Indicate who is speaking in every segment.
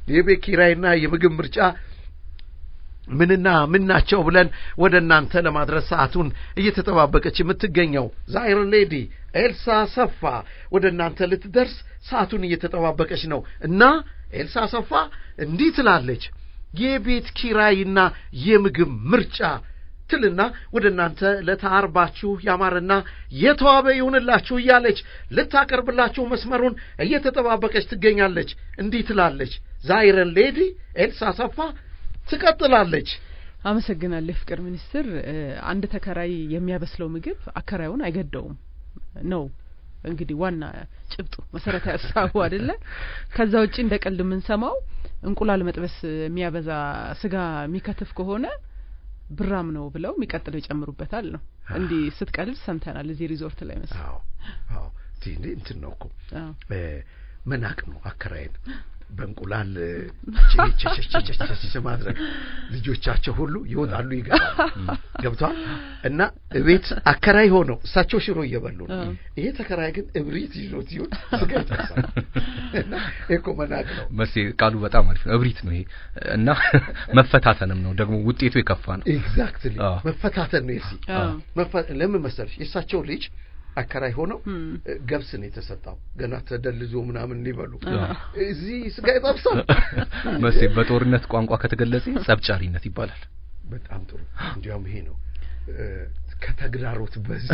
Speaker 1: የቤት ኪራይና የምግብ ምርጫ ምንና ምን ናቸው ብለን ወደ እናንተ ለማድረስ ሰዓቱን እየተጠባበቀች የምትገኘው ዛይር ሌዲ ኤልሳ ሰፋ ወደ እናንተ ልትደርስ ሰዓቱን እየተጠባበቀች ነው እና ኤልሳ ሰፋ እንዲህ ትላለች። የቤት ኪራይና የምግብ ምርጫ ትልና ወደ እናንተ ለተአርባችሁ ያማረና የተዋበ ይሁንላችሁ እያለች ልታቀርብላችሁ መስመሩን እየተጠባበቀች ትገኛለች። እንዲህ ትላለች ዛይረን ሌዲ ኤልሳ ሰፋ ትቀጥላለች።
Speaker 2: አመሰግናለሁ የፍቅር ሚኒስትር። አንድ ተከራይ የሚያበስለው ምግብ አከራዩን አይገደውም ነው እንግዲህ ዋና ጭብጡ መሰረታዊ ሀሳቡ አይደለ? ከዛ ውጪ እንደ ቀልድ የምንሰማው እንቁላል መጥበስ የሚያበዛ ስጋ የሚከትፍ ከሆነ ብራም ነው ብለው የሚቀጥለው ይጨምሩበታል ነው። እንዲህ ስትቀልድ ሰምተናል እዚህ ሪዞርት ላይ መስ
Speaker 1: አዎ አዎ እንትን ነው እኮ መናቅ ነው አከራይን በእንቁላል ቸቸቸቸቸ ማድረግ ልጆቻቸው ሁሉ ይወጣሉ ይገባሉ። ገብቷል እና እቤት አከራይ ሆነው እሳቸው ሽሮ እየበሉ ነው። ይሄ ተከራይ ግን እብሪት ይዞት ይሁን ስጋ ይጠብሳል እና ይሄ እኮ መናቅ ነው።
Speaker 3: መሴ ቃሉ በጣም አሪፍ ነው። እብሪት ነው ይሄ እና መፈታተንም ነው ደግሞ ውጤቱ የከፋ ነው።
Speaker 1: ኤግዛክትሊ መፈታተን ነው። የሲ ለምን መሰለሽ የእሳቸው ልጅ አከራይ ሆነው ገብስ ነው የተሰጣው ገና ተደልዞ ምናምን ሊበሉ እዚህ ስጋ ይጠብሳል።
Speaker 3: መሴ በጦርነት ቋንቋ ከተገለጸ ጸብጫሪነት ይባላል።
Speaker 1: በጣም ጥሩ። እንዲያውም ይሄ ነው ከተግዳሮት በዚህ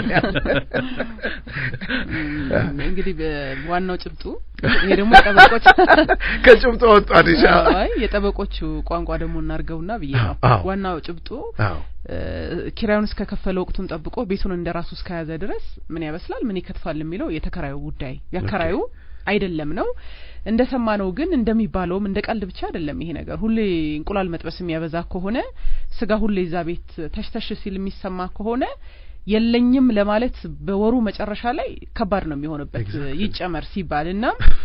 Speaker 2: እንግዲህ ዋናው ጭብጡ ይሄ ደግሞ የጠበቆች
Speaker 1: ከጭብጡ ወጣን።
Speaker 2: አይ የጠበቆቹ ቋንቋ ደግሞ እናርገውና ብዬ ነው። ዋናው ጭብጡ ኪራዩን እስከ ከፈለ ወቅቱን ጠብቆ ቤቱን እንደ ራሱ እስከያዘ ድረስ ምን ያበስላል፣ ምን ይከትፋል የሚለው የተከራዩ ጉዳይ ያከራዩ አይደለም ነው። እንደ ሰማነው ግን እንደሚባለውም እንደ ቀልድ ብቻ አይደለም ይሄ ነገር። ሁሌ እንቁላል መጥበስ የሚያበዛ ከሆነ ስጋ ሁሌ እዛ ቤት ተሽተሽ ሲል የሚሰማ ከሆነ የለኝም ለማለት በወሩ መጨረሻ ላይ ከባድ ነው የሚሆንበት ይጨመር ሲባል እና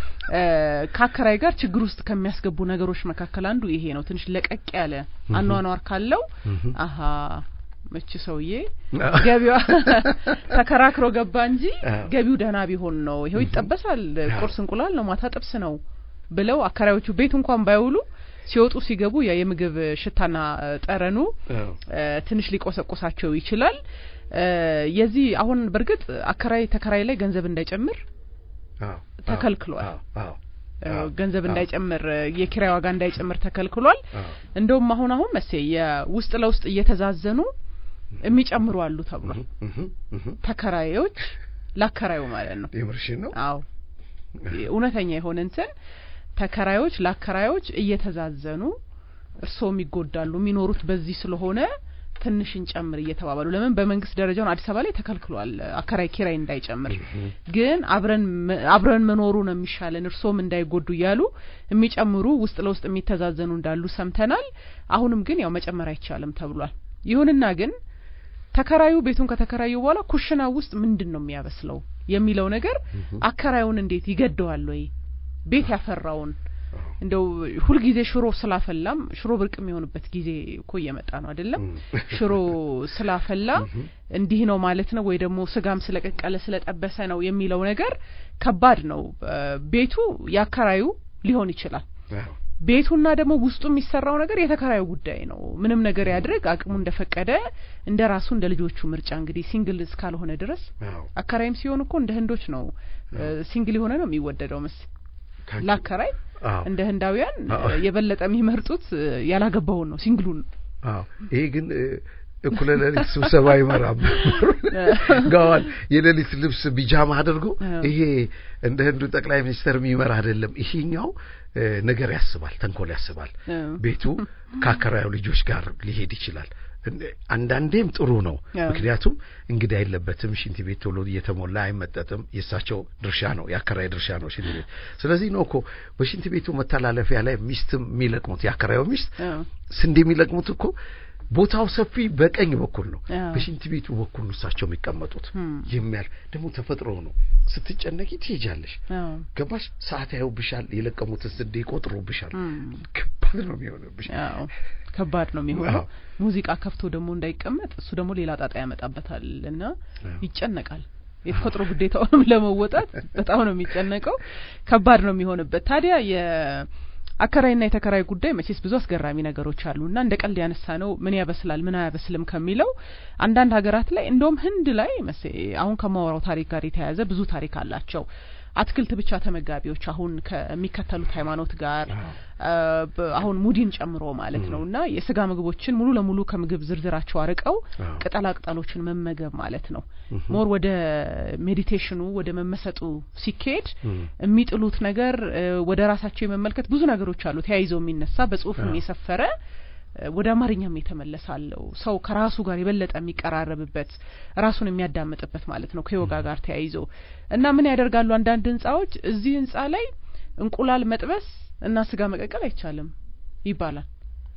Speaker 2: ከአከራይ ጋር ችግር ውስጥ ከሚያስገቡ ነገሮች መካከል አንዱ ይሄ ነው። ትንሽ ለቀቅ ያለ አኗኗር ካለው አሀ መች ሰውዬ ገቢዋ ተከራክሮ ገባ እንጂ ገቢው ደህና ቢሆን ነው ይኸው ይጠበሳል፣ ቁርስ እንቁላል ነው፣ ማታ ጥብስ ነው ብለው አከራዮቹ ቤት እንኳን ባይውሉ ሲወጡ ሲገቡ ያ የምግብ ሽታና ጠረኑ ትንሽ ሊቆሰቁሳቸው ይችላል። የዚህ አሁን በእርግጥ አከራይ ተከራይ ላይ ገንዘብ እንዳይጨምር ተከልክሏል። ገንዘብ እንዳይጨምር የኪራይ ዋጋ እንዳይጨምር ተከልክሏል። እንደውም አሁን አሁን መሴ የውስጥ ለውስጥ እየተዛዘኑ የሚጨምሩ አሉ ተብሏል። ተከራዮች ላከራዩ ማለት ነው።
Speaker 1: የምርሽን ነው?
Speaker 2: አዎ እውነተኛ የሆነ እንትን ተከራዮች ላከራዮች እየተዛዘኑ እርስዎም ይጎዳሉ የሚኖሩት በዚህ ስለሆነ ትንሽ እንጨምር እየተባባሉ ለምን በመንግስት ደረጃውን አዲስ አበባ ላይ ተከልክሏል አከራይ ኪራይ እንዳይጨምር ግን አብረን አብረን መኖሩ ነው የሚሻለን እርስዎም እንዳይጎዱ እያሉ የሚጨምሩ ውስጥ ለውስጥ የሚተዛዘኑ እንዳሉ ሰምተናል አሁንም ግን ያው መጨመር አይቻልም ተብሏል ይሁንና ግን ተከራዩ ቤቱን ከተከራዩ በኋላ ኩሽና ውስጥ ምንድን ነው የሚያበስለው የሚለው ነገር አከራዩን እንዴት ይገደዋል ወይ ቤት ያፈራውን እንደው ሁልጊዜ ሽሮ ስላፈላም ሽሮ ብርቅ የሚሆንበት ጊዜ እኮ እየመጣ ነው አይደለም? ሽሮ ስላፈላ እንዲህ ነው ማለት ነው ወይ ደግሞ ስጋም ስለቀቀለ ስለጠበሰ ነው የሚለው ነገር ከባድ ነው። ቤቱ ያከራዩ ሊሆን ይችላል። ቤቱና ደግሞ ውስጡ የሚሰራው ነገር የተከራዩ ጉዳይ ነው። ምንም ነገር ያድርግ አቅሙ እንደፈቀደ እንደ ራሱ እንደ ልጆቹ ምርጫ እንግዲህ ሲንግል እስካልሆነ ድረስ አከራይም ሲሆን እኮ እንደ ህንዶች ነው ሲንግል የሆነ ነው የሚወደደው መስ ላከራይ እንደ ህንዳውያን የበለጠ የሚመርጡት ያላገባውን ነው ሲንግሉን
Speaker 1: አዎ ይሄ ግን እኩለ ሌሊት ስብሰባ ይመራም ጋዋን የሌሊት ልብስ ቢጃማ አድርጎ ይሄ እንደ ህንዱ ጠቅላይ ሚኒስተር የሚመራ አይደለም። ይሄኛው ነገር ያስባል፣ ተንኮል ያስባል። ቤቱ ከአከራዩ ልጆች ጋር ሊሄድ ይችላል። አንዳንዴም ጥሩ ነው። ምክንያቱም እንግዳ የለበትም። ሽንት ቤት ቶሎ እየተሞላ አይመጠጥም። የእሳቸው ድርሻ ነው፣ የአከራይ ድርሻ ነው ሽንት ቤት። ስለዚህ ነው እኮ በሽንት ቤቱ መተላለፊያ ላይ ሚስትም የሚለቅሙት የአከራዩ ሚስት ስንዴ የሚለቅሙት እኮ ቦታው ሰፊ በቀኝ በኩል ነው። በሽንት ቤቱ በኩል ነው እሳቸው የሚቀመጡት። የሚያል ደግሞ ተፈጥሮ ነው። ስትጨነቂ ትሄጃለሽ። ገባሽ? ሰዓት ያዩብሻል። የለቀሙትን ስንዴ ይቆጥሩብሻል። ከባድ ነው የሚሆንብሽ።
Speaker 2: ከባድ ነው የሚሆነው። ሙዚቃ ከፍቶ ደግሞ እንዳይቀመጥ እሱ ደግሞ ሌላ ጣጣ ያመጣበታል እና ይጨነቃል። የተፈጥሮ ግዴታውንም ለመወጣት በጣም ነው የሚጨነቀው። ከባድ ነው የሚሆንበት። ታዲያ አከራይና የተከራይ ጉዳይ መቼስ ብዙ አስገራሚ ነገሮች አሉ እና እንደ ቀልድ ያነሳ ነው ምን ያበስላል ምን አያበስልም ከሚለው አንዳንድ ሀገራት ላይ እንደውም ህንድ ላይ መስ አሁን ከማወራው ታሪክ ጋር የተያያዘ ብዙ ታሪክ አላቸው አትክልት ብቻ ተመጋቢዎች አሁን ከሚከተሉት ሃይማኖት ጋር አሁን ሙዲን ጨምሮ ማለት ነው እና የስጋ ምግቦችን ሙሉ ለሙሉ ከምግብ ዝርዝራቸው አርቀው ቅጠላ ቅጠሎችን መመገብ ማለት ነው ሞር ወደ ሜዲቴሽኑ ወደ መመሰጡ ሲካሄድ የሚጥሉት ነገር ወደ ራሳቸው የመመልከት ብዙ ነገሮች አሉ ተያይዘው የሚነሳ በጽሁፍም የሰፈረ ወደ አማርኛም የተመለሳለው ሰው ከራሱ ጋር የበለጠ የሚቀራረብበት ራሱን የሚያዳምጥበት ማለት ነው ከዮጋ ጋር ተያይዞ እና ምን ያደርጋሉ አንዳንድ ህንጻዎች እዚህ ህንጻ ላይ እንቁላል መጥበስ እና ስጋ መቀቀል አይቻልም ይባላል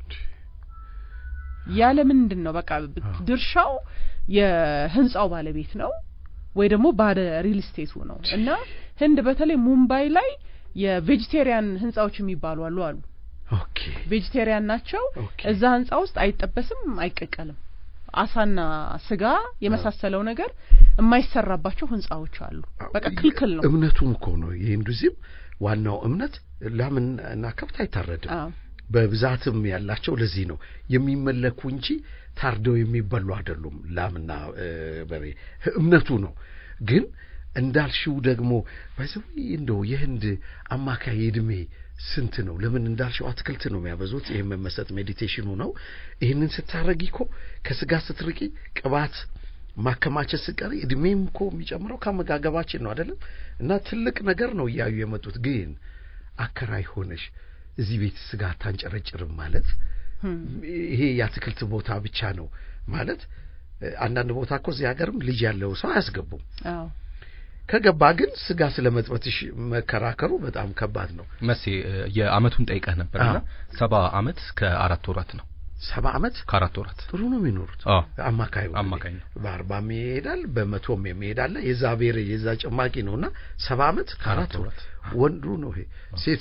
Speaker 2: ያለ ምንድን ነው በቃ ድርሻው የህንጻው ባለቤት ነው ወይ ደግሞ ባለ ሪል ስቴቱ ነው እና ህንድ በተለይ ሙምባይ ላይ የቬጂቴሪያን ህንጻዎች የሚባሉ አሉ አሉ
Speaker 1: ኦኬ
Speaker 2: ቬጂቴሪያን ናቸው እዛ ህንጻ ውስጥ አይጠበስም አይቀቀልም አሳና ስጋ የመሳሰለው ነገር የማይሰራባቸው ህንጻዎች አሉ በቃ ክልክል ነው
Speaker 1: እምነቱም እኮ ነው የሂንዱዚም ዋናው እምነት ላምን እና ከብት አይታረድም በብዛትም ያላቸው ለዚህ ነው የሚመለኩ እንጂ ታርደው የሚበሉ አይደሉም ላምና በሬ እምነቱ ነው ግን እንዳልሽው ደግሞ በዚህ እንደው የህንድ አማካይ እድሜ ስንት ነው? ለምን እንዳልሽው አትክልት ነው የሚያበዙት። ይህ መመሰጥ ሜዲቴሽኑ ነው። ይህንን ስታረጊ እኮ ከስጋ ስትርቂ ቅባት ማከማቸት ስቀሪ እድሜም እኮ የሚጨምረው ከአመጋገባችን ነው አይደለም? እና ትልቅ ነገር ነው እያዩ የመጡት። ግን አከራይ ሆነሽ እዚህ ቤት ስጋ አታንጨረጭርም ማለት ይሄ የአትክልት ቦታ ብቻ ነው ማለት አንዳንድ ቦታ እኮ እዚህ ሀገርም ልጅ ያለው ሰው አያስገቡም። ከገባ ግን ስጋ ስለ መጥበትሽ መከራከሩ በጣም ከባድ ነው።
Speaker 3: መሴ የአመቱን ጠይቀህ ነበርና ሰባ አመት ከአራት ወራት ነው።
Speaker 1: ሰባ አመት
Speaker 3: ከአራት ወራት
Speaker 1: ጥሩ ነው የሚኖሩት። አማካዩ
Speaker 3: አማካኝ ነው።
Speaker 1: በአርባም ይሄዳል፣ በመቶም የሚሄዳለ የዛ ብሔር የዛ ጭማቂ ነውና ሰባ አመት ከአራት ወራት ወንዱ ነው ይሄ። ሴቱ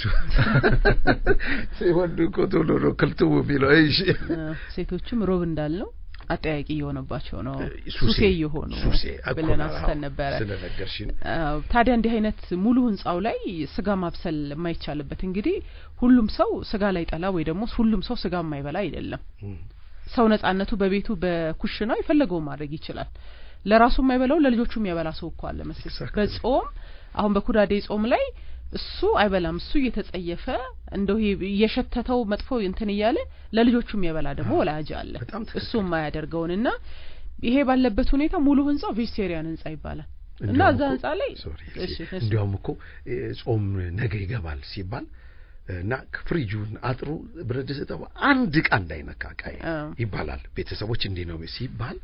Speaker 1: ወንዱ እኮ ቶሎ ነው ክልትው የሚለው። እሺ
Speaker 2: ሴቶችም ሮብ እንዳልነው አጠያቂ እየሆነባቸው ነው ሱሴ እየሆኑ
Speaker 1: ሱሴ
Speaker 2: ብለን አንስተን ነበረ
Speaker 1: ስለነገርሽን
Speaker 2: ታዲያ እንዲህ አይነት ሙሉ ህንጻው ላይ ስጋ ማብሰል የማይቻልበት እንግዲህ ሁሉም ሰው ስጋ ላይ ጠላ ወይ ደግሞ ሁሉም ሰው ስጋ የማይበላ አይደለም ሰው ነጻነቱ በቤቱ በኩሽናው የፈለገው ማድረግ ይችላል ለራሱ የማይበላው ለልጆቹ የሚያበላ ሰው እኮ አለ መሰለኝ በጾም አሁን በኩዳዴ ጾም ላይ እሱ አይበላም እሱ እየተጸየፈ እንደው እየሸተተው መጥፎ እንትን እያለ ለልጆቹ የሚያበላ ደግሞ ወላጅ አለ እሱ የማያደርገውንና ይሄ ባለበት ሁኔታ ሙሉ ህንጻው ቬጅቴሪያን ህንጻ ይባላል እና እዛ ህንጻ ላይ
Speaker 1: እንዲያውም እኮ ጾም ነገ ይገባል ሲባል እና ፍሪጁን አጥሩ ብረት ድስት አንድ እቃ እንዳይነካ እቃ ይባላል ቤተሰቦች እንዲህ ነው ሲባል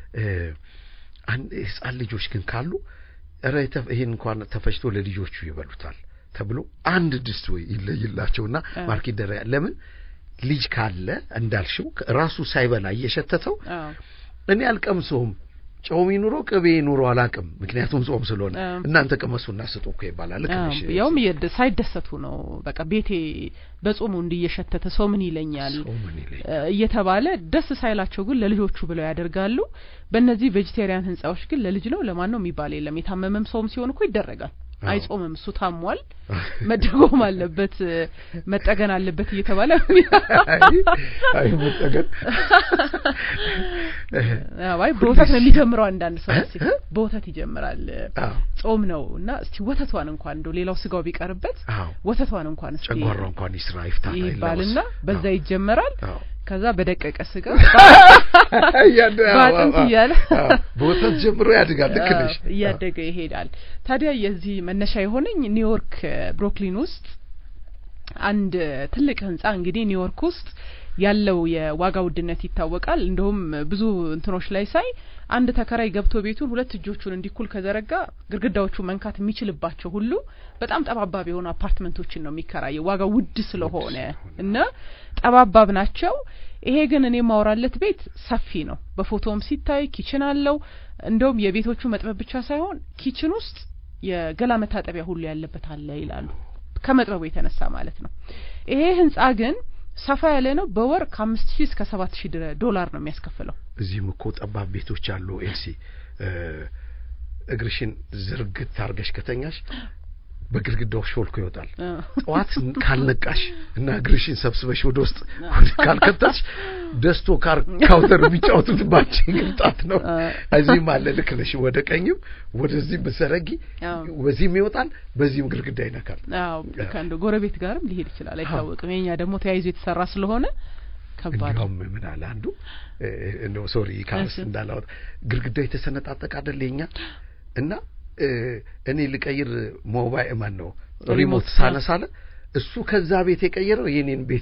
Speaker 1: ህጻን ልጆች ግን ካሉ ረ ይሄን እንኳን ተፈጭቶ ለልጆቹ ይበሉታል ተብሎ አንድ ድስት ወይ ይለይላቸውና ማርክ ይደረጋል። ለምን ልጅ ካለ እንዳልሽው ራሱ ሳይበላ እየሸተተው እኔ አልቀምሰውም ጨው ይኑሮ ቅቤ ይኑሮ አላቅም፣ ምክንያቱም ጾም ስለሆነ እናንተ ቅመሱና ስጡ እኮ ይባላል። ልክ ነሽ።
Speaker 2: ያውም ሳይደሰቱ ነው በቃ ቤቴ በጾሙ እንዲየሸተተ ሰው ምን ይለኛል እየተባለ ደስ ሳይላቸው ግን ለልጆቹ ብለው ያደርጋሉ። በእነዚህ ቬጂቴሪያን ህንጻዎች ግን ለልጅ ነው ለማን ነው የሚባል የለም። የታመመም ሰውም ሲሆን እኮ ይደረጋል። አይጾምም እሱ ታሟል፣ መደጎም አለበት፣ መጠገን አለበት እየተባለ
Speaker 1: አይ መጠገን
Speaker 2: አይ በወተት ነው የሚጀምረው። አንዳንድ ሰው በወተት ይጀምራል። ጾም ነው እና እስቲ ወተቷን እንኳን እንደው ሌላው ስጋው ቢቀርበት ወተቷን እንኳን እስቲ
Speaker 1: ጨጓራ እንኳን ይስራ ይፍታ
Speaker 2: ይባልና በዛ ይጀመራል። ከዛ በደቀቀ ስጋ በአጥንት እያለ
Speaker 1: በወተት ጀምሮ ያድጋል። ልክ ነሽ።
Speaker 2: እያደገ ይሄዳል። ታዲያ የዚህ መነሻ የሆነኝ ኒውዮርክ ብሮክሊን ውስጥ አንድ ትልቅ ህንጻ እንግዲህ ኒውዮርክ ውስጥ ያለው የዋጋ ውድነት ይታወቃል። እንደውም ብዙ እንትኖች ላይ ሳይ አንድ ተከራይ ገብቶ ቤቱን ሁለት እጆቹን እንዲኩል ከዘረጋ ግድግዳዎቹ መንካት የሚችልባቸው ሁሉ በጣም ጠባባብ የሆኑ አፓርትመንቶችን ነው የሚከራየው ዋጋ ውድ ስለሆነ እና ጠባባብ ናቸው። ይሄ ግን እኔ ማወራለት ቤት ሰፊ ነው። በፎቶም ሲታይ ኪችን አለው። እንደውም የቤቶቹ መጥበብ ብቻ ሳይሆን ኪችን ውስጥ የገላ መታጠቢያ ሁሉ ያለበት አለ ይላሉ። ከመጥበቡ የተነሳ ማለት ነው። ይሄ ህንጻ ግን ሰፋ ያለ ነው። በወር ከአምስት ሺህ እስከ ሰባት ሺህ ዶላር ነው የሚያስከፍለው።
Speaker 1: እዚህም እኮ ጠባብ ቤቶች አሉ። ኤልሲ እግርሽን ዝርግት አርገሽ ከተኛሽ በግድግዳው ሾልኮ ይወጣል። ጠዋት ካልነቃሽ እና እግርሽን ሰብስበሽ ወደ ውስጥ ካልከተትሽ ደስቶ ካውተር የሚጫወቱት ባንቺ ግልጣት ነው። እዚህም አለ ልክ ነሽ። ወደ ቀኝም ወደዚህም ብትዘረጊ በዚህም ይወጣል፣ በዚህም ግድግዳ ይነካል።
Speaker 2: አዎ ከአንዱ ጎረቤት ጋርም ሊሄድ ይችላል፣ አይታወቅም። የኛ ደግሞ ተያይዞ የተሰራ ስለሆነ ከባድ
Speaker 1: እንዲያውም ምን አለ አንዱ እንደው ሶሪ ካርስ እንዳላወጣ ግድግዳው የተሰነጣጠቀ አይደል የኛ እና እኔ ልቀይር ሞባይል ማን ነው ሪሞት ሳነሳለ እሱ ከዛ ቤት የቀየረው የኔን ቤት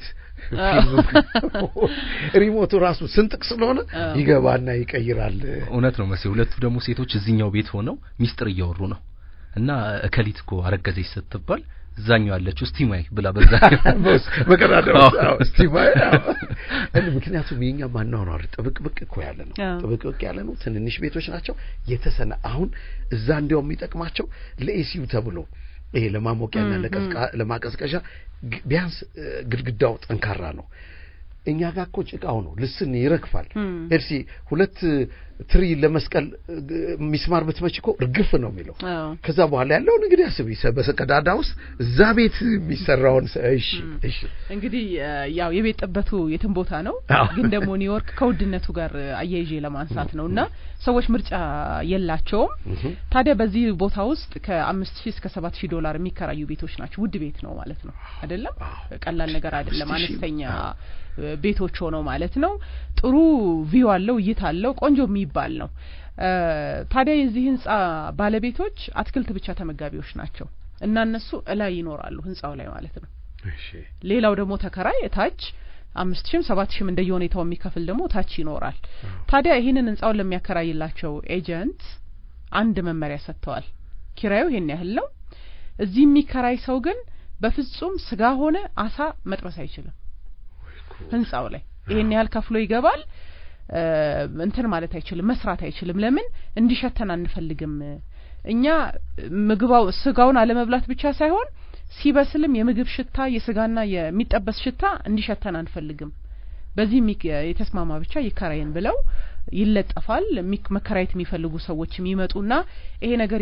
Speaker 1: ሪሞቱ ራሱ ስንጥቅ ስለሆነ ይገባና ይቀይራል።
Speaker 3: እውነት ነው መሴ። ሁለቱ ደግሞ ሴቶች እዚህኛው ቤት ሆነው ሚስጥር እያወሩ ነው እና እከሊት እኮ አረገዘች ስትባል እዛኛው ያለችው ስቲማይ ብላ በዛ
Speaker 1: በቀዳዳው ስቲማይ ምክንያቱም የኛ ማናወራር ጥብቅብቅ እኮ ያለ ነው ጥብቅብቅ ያለ ነው ትንንሽ ቤቶች ናቸው የተሰነ አሁን እዛ እንዲያው የሚጠቅማቸው ለኤሲዩ ተብሎ ይሄ ለማሞቂያና ለማቀዝቀዣ ቢያንስ ግድግዳው ጠንካራ ነው እኛ ጋር እኮ ጭቃው ነው ልስን ይረግፋል ኤልሲ ሁለት ትሪ ለመስቀል ሚስማር ብትመች እኮ እርግፍ ነው የሚለው ከዛ በኋላ ያለውን እንግዲህ አስቢ በሰቀዳዳ ውስጥ እዛ ቤት የሚሰራውን እሺ እሺ
Speaker 2: እንግዲህ ያው የቤት ጥበቱ የትም ቦታ ነው ግን ደግሞ ኒውዮርክ ከውድነቱ ጋር አያይዤ ለማንሳት ነው እና ሰዎች ምርጫ የላቸውም ታዲያ በዚህ ቦታ ውስጥ ከአምስት ሺህ እስከ ሰባት ሺህ ዶላር የሚከራዩ ቤቶች ናቸው ውድ ቤት ነው ማለት ነው አይደለም ቀላል ነገር አይደለም አነስተኛ ቤቶች ሆነው ማለት ነው ጥሩ ቪው አለው እይታ አለው ቆንጆ የሚባል ነው ታዲያ የዚህ ህንጻ ባለቤቶች አትክልት ብቻ ተመጋቢዎች ናቸው እና እነሱ እላይ ይኖራሉ ህንጻው ላይ ማለት ነው ሌላው ደግሞ ተከራይ እታች አምስት ሺህም ሰባት ሺህም እንደየ ሁኔታው የሚከፍል ደግሞ ታች ይኖራል ታዲያ ይህንን ህንጻውን ለሚያከራይላቸው ኤጀንት አንድ መመሪያ ሰጥተዋል ኪራዩ ይሄን ያህል ነው እዚህ የሚከራይ ሰው ግን በፍጹም ስጋ ሆነ አሳ መጥበስ አይችልም ህንጻው ላይ ይሄን ያህል ከፍሎ ይገባል እንትን ማለት አይችልም መስራት አይችልም ለምን እንዲሸተን አንፈልግም እኛ ምግባው ስጋውን አለመብላት ብቻ ሳይሆን ሲበስልም የምግብ ሽታ የስጋና የሚጠበስ ሽታ እንዲሸተን አንፈልግም በዚህ የተስማማ ብቻ ይከራየን ብለው ይለጠፋል መከራየት የሚፈልጉ ሰዎች የሚመጡና ይሄ ነገር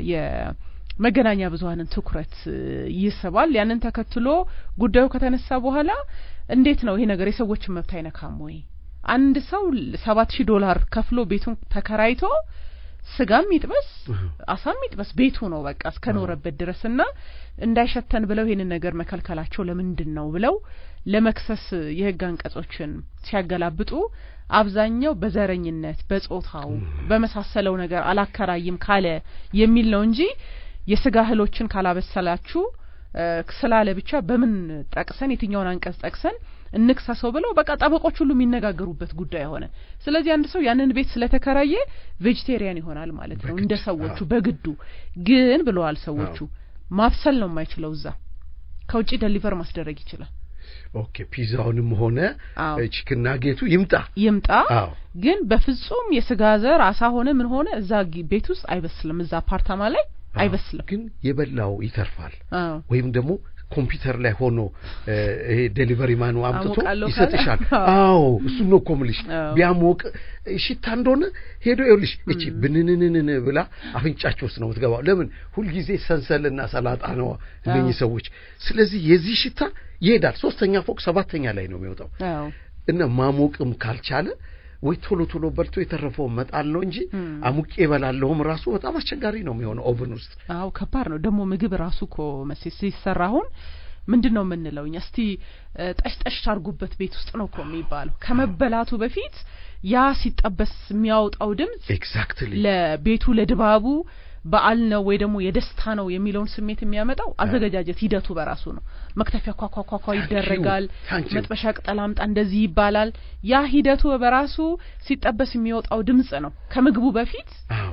Speaker 2: የመገናኛ ብዙሀንን ትኩረት ይስባል ያንን ተከትሎ ጉዳዩ ከተነሳ በኋላ እንዴት ነው ይሄ ነገር የሰዎችን መብት አይነካም ወይ አንድ ሰው ሰባት ሺህ ዶላር ከፍሎ ቤቱን ተከራይቶ ስጋም ይጥበስ አሳም ይጥበስ ቤቱ ነው በቃ እስከኖረበት ድረስ እና እንዳይሸተን ብለው ይሄንን ነገር መከልከላቸው ለምንድን ነው ብለው ለመክሰስ የህግ አንቀጾችን ሲያገላብጡ አብዛኛው በዘረኝነት በጾታው በመሳሰለው ነገር አላከራይም ካለ የሚል ነው እንጂ የስጋ እህሎችን ካላበሰላችሁ ስላለ ብቻ በምን ጠቅሰን የትኛውን አንቀጽ ጠቅሰን እንክሰሰው ብለው በቃ ጠበቆች ሁሉ የሚነጋገሩበት ጉዳይ ሆነ ስለዚህ አንድ ሰው ያንን ቤት ስለተከራየ ቬጅቴሪያን ይሆናል ማለት ነው እንደ ሰዎቹ በግዱ ግን ብለዋል ሰዎቹ ማብሰል ነው የማይችለው እዛ ከውጭ ደሊቨር ማስደረግ ይችላል
Speaker 1: ኦኬ ፒዛውንም ሆነ ቺክና ጌቱ ይምጣ
Speaker 2: ይምጣ ግን በፍጹም የስጋ ዘር አሳ ሆነ ምን ሆነ እዛ ቤት ውስጥ አይበስልም እዛ አፓርታማ ላይ አይበስልም
Speaker 1: ግን የበላው ይተርፋል ወይም ደግሞ ኮምፒውተር ላይ ሆኖ ይሄ ዴሊቨሪ ማኑ አምጥቶ ይሰጥሻል አዎ እሱ ነው እኮ ምልሽ ቢያሞቅ ሽታ እንደሆነ ሄዶ ይኸውልሽ እቺ ብንንንን ብላ አፍንጫቸው ውስጥ ነው የምትገባው ለምን ሁልጊዜ ሰንሰልና ሰላጣ ነው እነኚህ ሰዎች ስለዚህ የዚህ ሽታ ይሄዳል ሶስተኛ ፎቅ ሰባተኛ ላይ ነው የሚወጣው እና ማሞቅም ካልቻለ ወይ ቶሎ ቶሎ በልቶ የተረፈው መጣል ነው እንጂ አሙቄ እበላለሁም ራሱ በጣም አስቸጋሪ ነው የሚሆነው ኦቨን ውስጥ
Speaker 2: አዎ ከባድ ነው ደግሞ ምግብ ራሱ እኮ መሴ ሲሰራ አሁን ምንድን ነው የምንለው እኛ እስቲ ጠሽ ጠሽ ታርጉበት ቤት ውስጥ ነው እኮ የሚባለው ከመበላቱ በፊት ያ ሲጠበስ የሚያወጣው ድምጽ
Speaker 1: ኤግዛክትሊ
Speaker 2: ለቤቱ ለድባቡ በዓል ነው ወይ ደግሞ የደስታ ነው የሚለውን ስሜት የሚያመጣው አዘገጃጀት ሂደቱ በራሱ ነው መክተፊያ ኳኳኳኳ ይደረጋል መጥበሻ ቅጠል አምጣ እንደዚህ ይባላል ያ ሂደቱ በራሱ ሲጠበስ የሚወጣው ድምጽ ነው ከምግቡ በፊት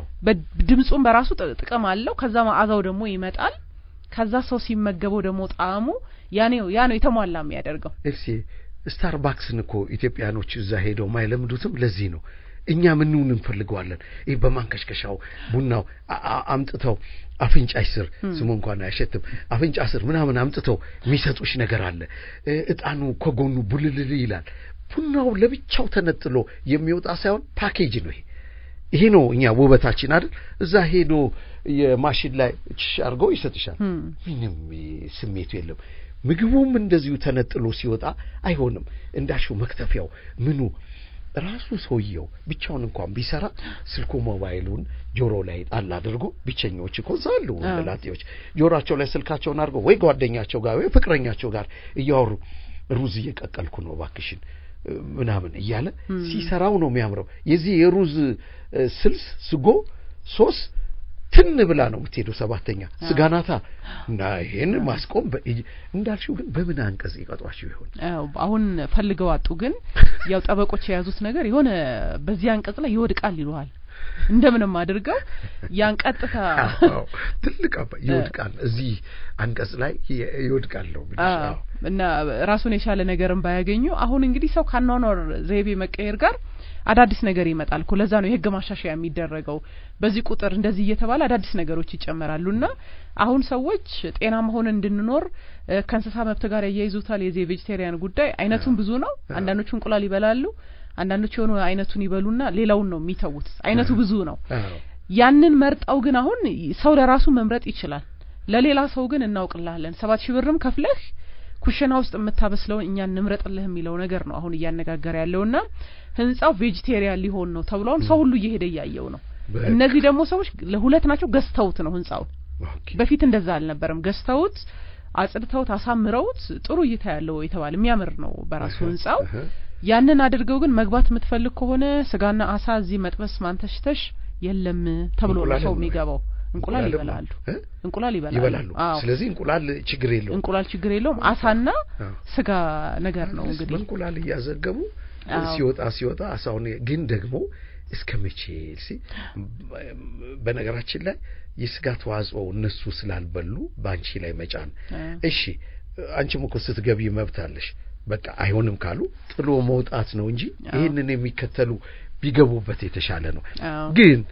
Speaker 2: ድምጹም በራሱ ጥቅም አለው ከዛ መዓዛው ደግሞ ይመጣል ከዛ ሰው ሲመገበው ደግሞ ጣዕሙ ያኔው ያ ነው የተሟላ የሚያደርገው
Speaker 1: ኤፍሲ ስታርባክስን እኮ ኢትዮጵያኖች እዛ ሄደው ማይለምዱትም ለዚህ ነው እኛ ምንውን እንፈልገዋለን ይህ በማንከሽከሻው ቡናው አምጥተው አፍንጫሽ ስር ስሙ እንኳን አይሸትም አፍንጫ ስር ምናምን አምጥተው የሚሰጡሽ ነገር አለ እጣኑ ከጎኑ ቡልልል ይላል ቡናው ለብቻው ተነጥሎ የሚወጣ ሳይሆን ፓኬጅ ነው ይሄ ይሄ ነው እኛ ውበታችን አይደል? እዛ ሄዶ የማሽን ላይ ችሽ አድርገው ይሰጥሻል። ምንም ስሜቱ የለም። ምግቡም እንደዚሁ ተነጥሎ ሲወጣ አይሆንም። እንዳልሽው መክተፊያው ምኑ ራሱ ሰውየው ብቻውን እንኳን ቢሰራ ስልኩ ሞባይሉን ጆሮ ላይ ጣል አድርጎ ብቸኛዎች እኮ እዛ አሉ ወንደላጤዎች ጆሮአቸው ላይ ስልካቸውን አድርገው ወይ ጓደኛቸው ጋር ወይ ፍቅረኛቸው ጋር እያወሩ ሩዝ እየቀቀልኩ ነው ባክሽን ምናምን እያለ ሲሰራው ነው የሚያምረው። የዚህ የሩዝ ስልስ ስጎ ሶስ ትን ብላ ነው የምትሄደው። ሰባተኛ ስጋናታ እና ይሄን ማስቆም እንዳልሽው ግን በምን አንቀጽ ይቀጧቸው ይሆን?
Speaker 2: አሁን ፈልገው አጡ። ግን ያው ጠበቆች የያዙት ነገር የሆነ በዚህ አንቀጽ ላይ ይወድቃል ይሉሃል። እንደምንም አድርገው ያን ቀጥታ
Speaker 1: ትልቅ ይወድቃል፣ እዚህ አንቀጽ ላይ ይወድቃል ነው
Speaker 2: እና ራሱን የቻለ ነገርን ባያገኙ አሁን እንግዲህ ሰው ካኗኗር ዘይቤ መቀየር ጋር አዳዲስ ነገር ይመጣል እኮ ለዛ ነው የህግ ማሻሻያ የሚደረገው። በዚህ ቁጥር እንደዚህ እየተባለ አዳዲስ ነገሮች ይጨመራሉና አሁን ሰዎች ጤናማ ሆነን እንድንኖር ከእንስሳ መብት ጋር ያያይዙታል። የዚህ የቬጅቴሪያን ጉዳይ አይነቱን ብዙ ነው። አንዳንዶቹ እንቁላል ይበላሉ፣ አንዳንዶቹ የሆኑ አይነቱን ይበሉና ሌላውን ነው የሚተዉት። አይነቱ ብዙ ነው። ያንን መርጠው ግን አሁን ሰው ለራሱ መምረጥ ይችላል። ለሌላ ሰው ግን እናውቅልሃለን ሰባት ሺህ ብርም ከፍለህ ኩሽና ውስጥ የምታበስለውን እኛ እንምረጥልህ የሚለው ነገር ነው አሁን እያነጋገረ ያለውና ህንጻው ቬጂቴሪያን ሊሆን ነው ተብሏል። ሰው ሁሉ እየሄደ እያየው ነው። እነዚህ ደግሞ ሰዎች ለሁለት ናቸው፣ ገዝተውት ነው ህንጻውን። በፊት እንደዛ አልነበረም። ገዝተውት አጽድተውት አሳምረውት ጥሩ እይታ ያለው የተባለ የሚያምር ነው በራሱ ህንጻው። ያንን አድርገው ግን መግባት የምትፈልግ ከሆነ ስጋና አሳ እዚህ መጥበስ ማንተሽተሽ የለም ተብሎ ነው ሰው የሚገባው። እንቁላል ይበላሉ። እንቁላል ይበላሉ
Speaker 1: ይበላሉ። ስለዚህ እንቁላል ችግር የለውም።
Speaker 2: እንቁላል ችግር የለውም። አሳና ስጋ ነገር ነው እንግዲህ
Speaker 1: እንቁላል እያዘገቡ ሲወጣ ሲወጣ አሳውን ግን ደግሞ እስከ መቼ ሲ በነገራችን ላይ የስጋ ተዋጽኦ እነሱ ስላልበሉ በአንቺ ላይ መጫን እሺ፣ አንቺም እኮ ስትገቢ መብት አለሽ። በቃ አይሆንም ካሉ ጥሎ መውጣት ነው እንጂ ይህንን የሚከተሉ ቢገቡበት የተሻለ ነው ግን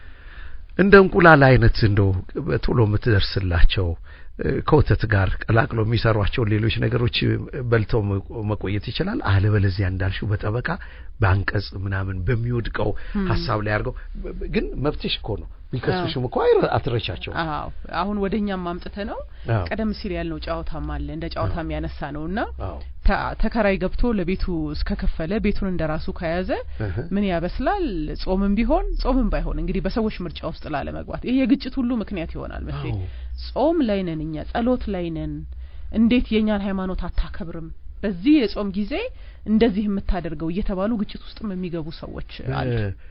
Speaker 1: እንደ እንቁላል አይነት እንደው ቶሎ የምትደርስላቸው ከወተት ጋር ቀላቅሎ የሚሰሯቸው ሌሎች ነገሮች በልተው መቆየት ይችላል። አለበለዚያ እንዳልሽው በጠበቃ በአንቀጽ ምናምን በሚወድቀው ሀሳብ ላይ አድርገው ግን መብትሽ እኮ ነው ቢከሱሽም እኮ አትረቻቸው።
Speaker 2: አዎ አሁን ወደ እኛም አምጥተ ነው ቀደም ሲል ያልነው ጨዋታም አለ እንደ ጨዋታም ያነሳ ነው እና ተከራይ ገብቶ ለቤቱ እስከከፈለ ቤቱን እንደ ራሱ ከያዘ ምን ያበስላል? ጾምም ቢሆን ጾምም ባይሆን እንግዲህ በሰዎች ምርጫ ውስጥ ላለመግባት ይሄ የግጭት ሁሉ ምክንያት ይሆናል መሰለኝ። ጾም ላይ ነን እኛ፣ ጸሎት ላይ ነን። እንዴት የእኛን ሃይማኖት አታከብርም? በዚህ የጾም ጊዜ እንደዚህ የምታደርገው እየተባሉ ግጭት ውስጥም የሚገቡ ሰዎች አሉ።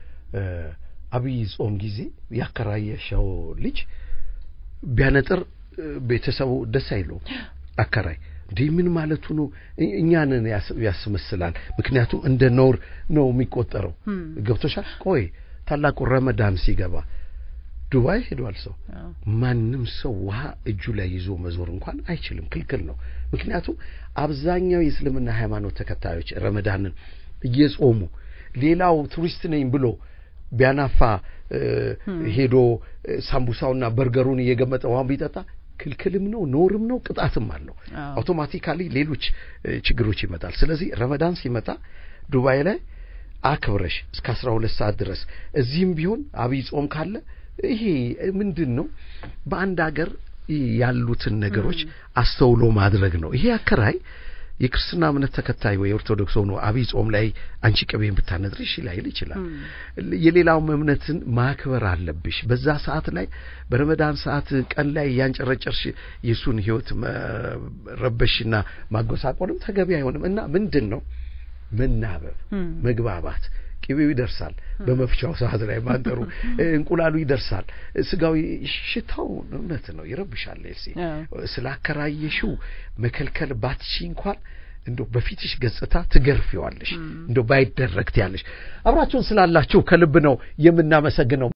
Speaker 1: አብይ ጾም ጊዜ ያከራየሸው ልጅ ቢያነጥር ቤተሰቡ ደስ አይለውም። አከራይ እንዲህ ምን ማለቱ ነው? እኛንን ያስመስላል። ምክንያቱም እንደ ነውር ነው የሚቆጠረው። ገብቶሻል? ቆይ ታላቁ ረመዳን ሲገባ ዱባይ ሄዷል ሰው ማንም ሰው ውሃ እጁ ላይ ይዞ መዞር እንኳን አይችልም፣ ክልክል ነው። ምክንያቱም አብዛኛው የእስልምና ሃይማኖት ተከታዮች ረመዳንን እየጾሙ ሌላው ቱሪስት ነኝ ብሎ ቢያናፋ ሄዶ ሳምቡሳውና በርገሩን እየገመጠ ውሃን ቢጠጣ ክልክልም ነው፣ ኖርም ነው፣ ቅጣትም አለው። አውቶማቲካሊ ሌሎች ችግሮች ይመጣል። ስለዚህ ረመዳን ሲመጣ ዱባይ ላይ አክብረሽ እስከ አስራ ሁለት ሰዓት ድረስ እዚህም ቢሆን አብይ ጾም ካለ ይሄ ምንድን ነው በአንድ ሀገር ያሉትን ነገሮች አስተውሎ ማድረግ ነው። ይሄ አከራይ የክርስትና እምነት ተከታይ ወይ ኦርቶዶክስ ሆኖ አብይ ጾም ላይ አንቺ ቅቤን ብታነጥሪሽ ላይል ይችላል። የሌላውም እምነትን ማክበር አለብሽ። በዛ ሰዓት ላይ በረመዳን ሰዓት ቀን ላይ ያንጨረጨርሽ የእሱን ሕይወት መረበሽና ማጎሳቆልም ተገቢ አይሆንም እና ምንድን ነው መናበብ፣ መግባባት ቅቤው ይደርሳል። በመፍቻው ሰዓት ላይ ማንጠሩ እንቁላሉ ይደርሳል። ስጋዊ ሽታው እውነት ነው ይረብሻል። ኤልሲ ስላከራየሽው መከልከል ባትሺ እንኳን እንደው በፊትሽ ገጽታ ትገርፊዋለሽ። እንደው ባይደረግ ትያለሽ። አብራችሁን ስላላችሁ ከልብ ነው የምናመሰግነው።